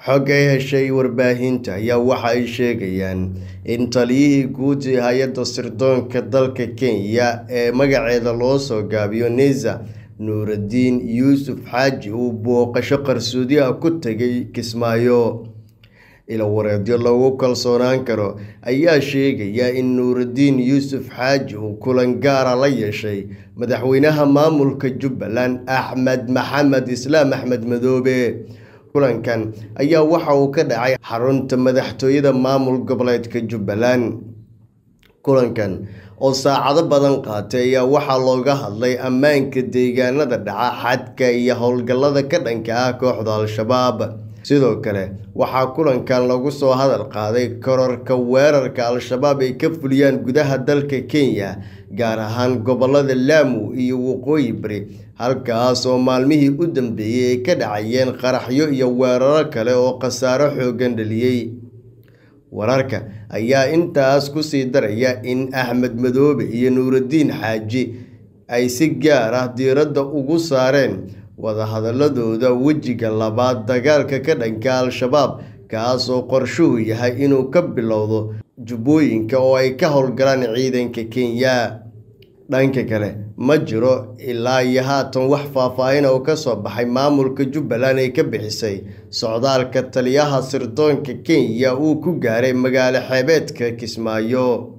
xog ay heshay warbaahinta ayaa waxa ay sheegayaan in taliyihii guud ee hay-adda sirdoonka dalka kenya ee magaceeda loo soo gaabiyo nisa nuuraddiin yuusuf xaaji uu booqasho qarsoodi ah ku tegay kismaayo ilawareedyo lagu kalsoonaan karo ayaa sheegaya in nuuraddiin yuusuf xaaji uu kulan gaara la yeeshay madaxweynaha maamulka jubbaland axmed maxamed islaam axmed madoobe kulankan ayaa waxa uu ka dhacay xarunta madaxtooyada maamul goboleedka jubbaland kulankan oo saacado badan qaatay ayaa waxaa looga hadlay ammaanka deegaanada dhaca xadka iyo howlgallada ka dhanka ah kooxda al-shabaab sidoo kale waxaa kulankan lagu soo hadal qaaday kororka weerarka al-shabaab ay ka fuliyaan gudaha dalka kenya gaar ahaan gobolada laamu iyo waqooyi bari halkaas oo maalmihii u dambeeyey ay ka dhacayeen qaraxyo iyo weeraro kale oo khasaaro xooggan dhaliyey wararka ayaa intaas ku sii daraya in axmed madoobe iyo nuuraddiin xaaji ay si gaar ah diiradda ugu saareen wadahadaladooda wejiga labaad dagaalka ka dhanka al-shabaab kaas oo qorshuhu yahay inuu ka bilowdo jubbooyinka oo ay ka howlgalaan ciidanka kenya dhanka kale ma jiro ilaa iyo haatan wax faahfaahin oo ka soo baxay maamulka jubbaland ay ka bixisay socdaalka taliyaha sirdoonka kenya uu ku gaaray magaalo xeebeedka kismaayo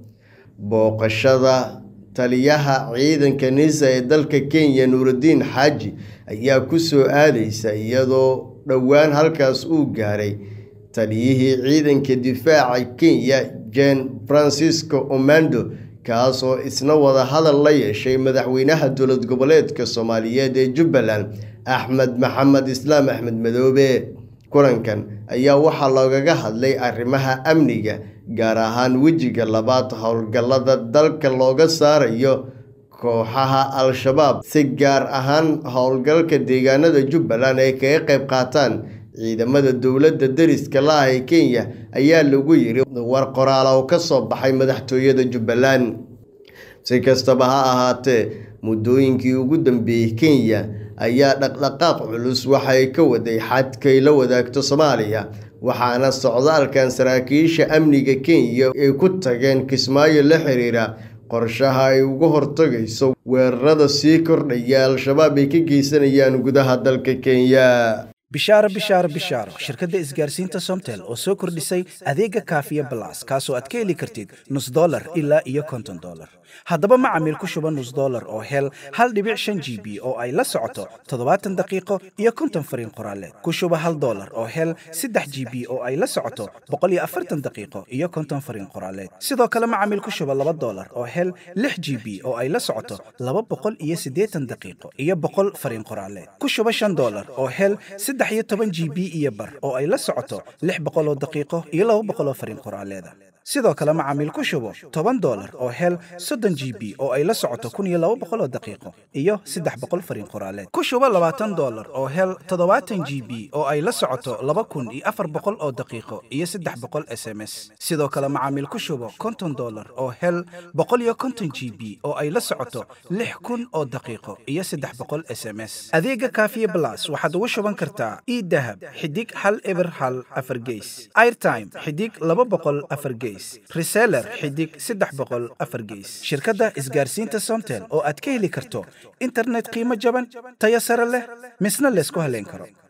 booqashada taliyaha ciidanka nisa ee dalka kenya nuuraddiin xaaji ayaa ku soo aadaysa iyadoo dhowaan halkaas uu gaaray taliyihii ciidanka difaaca kenya jen francisco omando kaas oo isna wada hadal la yeeshay madaxweynaha dowlad goboleedka soomaaliyeed ee jubbaland axmed maxamed islaam axmed madoobe kulankan ayaa waxaa loogaga hadlay arrimaha amniga gaar ahaan wejiga labaad howlgallada dalka looga saarayo kooxaha al-shabaab si gaar ahaan howlgalka deegaanada jubbaland ay kaga qayb qaataan ciidamada dowladda deriska la ah ee kenya ayaa lagu yiri war qoraal oo ka soo baxay madaxtooyada jubbaland si kastaba ha ahaatee muddooyinkii ugu dambeeyey kenya ayaa dhaqdhaqaaq culus waxay ka waday xadkay la wadaagto soomaaliya waxaana socdaalkan saraakiisha amniga kenya ay ku tageen kismaayo la xiriira qorshaha ay uga hortagayso weerarada sii kordhaya al-shabaab ay ka geysanayaan gudaha dalka kenya bishaaro bishaaro bishaaro shirkadda isgaarsiinta somtel oo soo kordhisay adeega kaafiya balas kaasoo aad ka heli kartid nus dolar ilaa iyo konton dolar haddaba macamiil ku shuba nus dolar oo hel hal dhibic shan g b oo ay la socoto toddobaatan daqiiqo iyo konton fariin qoraaleed ku shuba hal dolar oo hel saddex g b oo ay la socoto boqol iyo afartan daqiiqo iyo konton fariin qoraaleed sidoo kale macamiil ku shuba laba dolar oo hel lix g b oo ay la socoto laba boqol iyo siddeetan daqiiqo iyo boqol fariin qoraaleed ku shuba shan dolar oo hel saddex iyo toban g b iyo bar oo ay la socoto lix boqol oo daqiiqo iyo laba boqol oo fariin qoraaleeda sidoo kale macaamiil ku shubo toban dolar oo hel soddon g b oo ay la socoto kun iyo laba boqol oo daqiiqo iyo saddex boqol fariin qoraaleed ku shubo labaatan dolar oo hel toddobaatan g b oo ay la socoto laba kun iyo afar boqol oo daqiiqo iyo saddex boqol s m s sidoo kale macaamiil ku shubo konton dolar oo hel boqol iyo konton g b oo ay la socoto lix kun oo daqiiqo iyo saddex boqol s m s adeega kaafiye blas waxaad ugu shuban kartaa idahab xidig hal eber hal afar geys airtime xidig laba boqol afar geys reseller xidig saddex boqol afar geys shirkadda isgaarsiinta somtel oo aad ka heli karto internet qiimo jaban tayo sare leh misna laysku haleyn karo